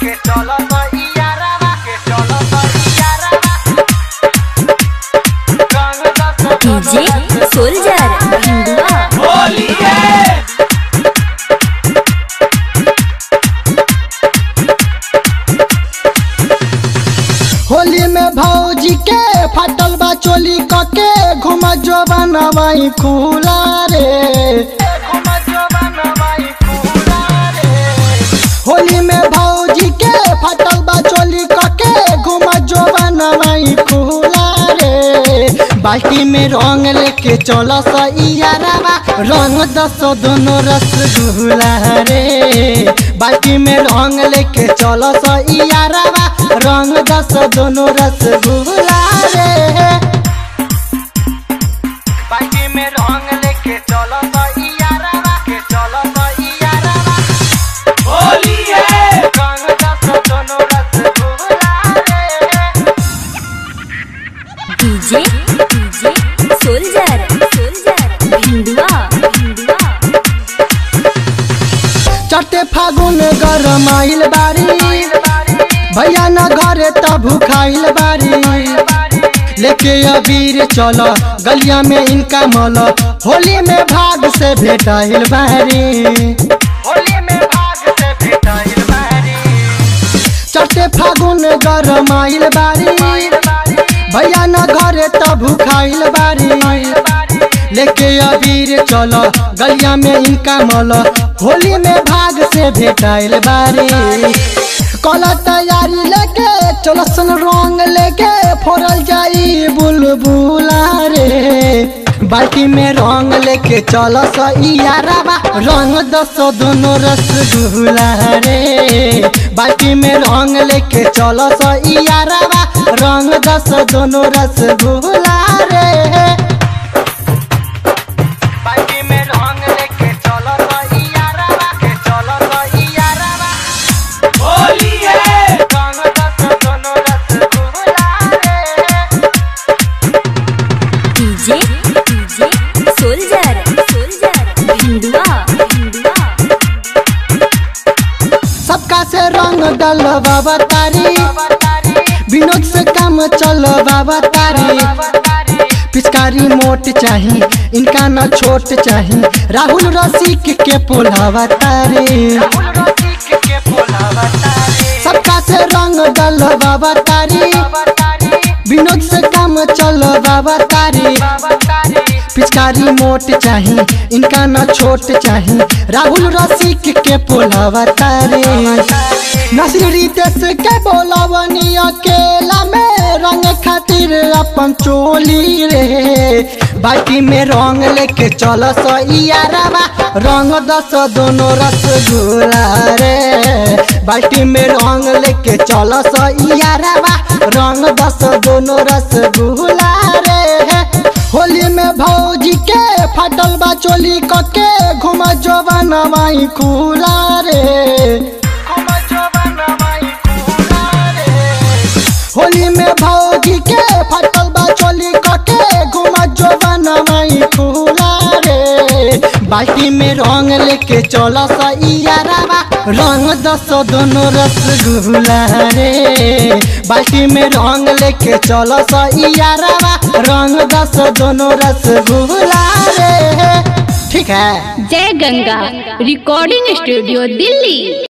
लेके चलो तो इयारावा के चलो तो इयारावा रंग दस डीजे सोल्जर भिंडुआ होली है होली में भौजी के फटल बा चोली कके घुम जो बनवाई खुला रे घुम जो बनवाई पूरा रे होली में भौजी के फटल बा चोली कके घुम जो बनवाई खुला रे बाल्टी में रंग लेके चलो सैयारावा रंग दस दोनों रसगुल्ला रे बाल्टी में रंग लेके चलो सैयारावा रंग दस दोनों रसगुल्ला रे बाकी में रंग लेके चलो तो इयारावा के चलो तो इयारावा होली है रंग दस दोनों रसगुल्ला रे DJ DJ soldier soldier Bhindua Bhindua चटे फागुन गरम आइल बारी भैया न घरे त भूखाइल बारी लेके अबीर चल गलिया में इनका मल होली में भाग से भेटाइल बारी होली में भाग से भेटाइल बारी चटे फागुन गरम आइल बारी भैया न घरे त भूखाइल बारी लेके अबीर चल गलिया में इनका मल होली में भाग से भेटाइल बारी कल तैयारी लेके चल सन रंग लेके फोड़ल जाई बुलबुला रे बाल्टी में रंग लेके चल सैयारावा रंग दस दोनों रसगुल्ला रे बाल्टी में रंग लेके चल सैयारावा रंग दस दोनों रसगुल्ला रे बाकी में रंग लेके चलो तो इयारावा के चलो तो इयारावा होली है रंग दस दोनों रसगुल्ला रे DJ DJ soldier soldier Bhindua Bhindua सबका से रंग डल बाबा तारी विनोद से काम चल बाबा तारी पिचकारी मोट चाही इनका न छोट चाही राहुल रसिक के पोलावा तारी सबका से रंग डल बाबा तारी विनोद से काम चल बाबा तारी पिचकारी मोट चाही इनका न छोट चाही राहुल रसिक के पोलावा तारे नसीर रितेश के बोलावनी अकेला में रंग खातिर अपन चोली रे बाटी में रंग लेके चल सैयारावा रंग दस दोनों रसगुल्ला रे बाल्टी में रंग लेके चल सैयारावा रंग दस दोनों रसगुल्ला रे होली में भौजी के फटल बा चोली कके घुम जो बनवाई खुला रे होली में भौजी के फटल बा चोली कके घुम जो बनवाई खुला रे बाल्टी में रंग लेके चल सैयारावा रंग दस दोनों रसगुल्ला रे बाल्टी में रंग लेके चल सैयारावा रंग दस दोनों रसगुल्ला रे ठीक है जय गंगा रिकॉर्डिंग स्टूडियो दिल्ली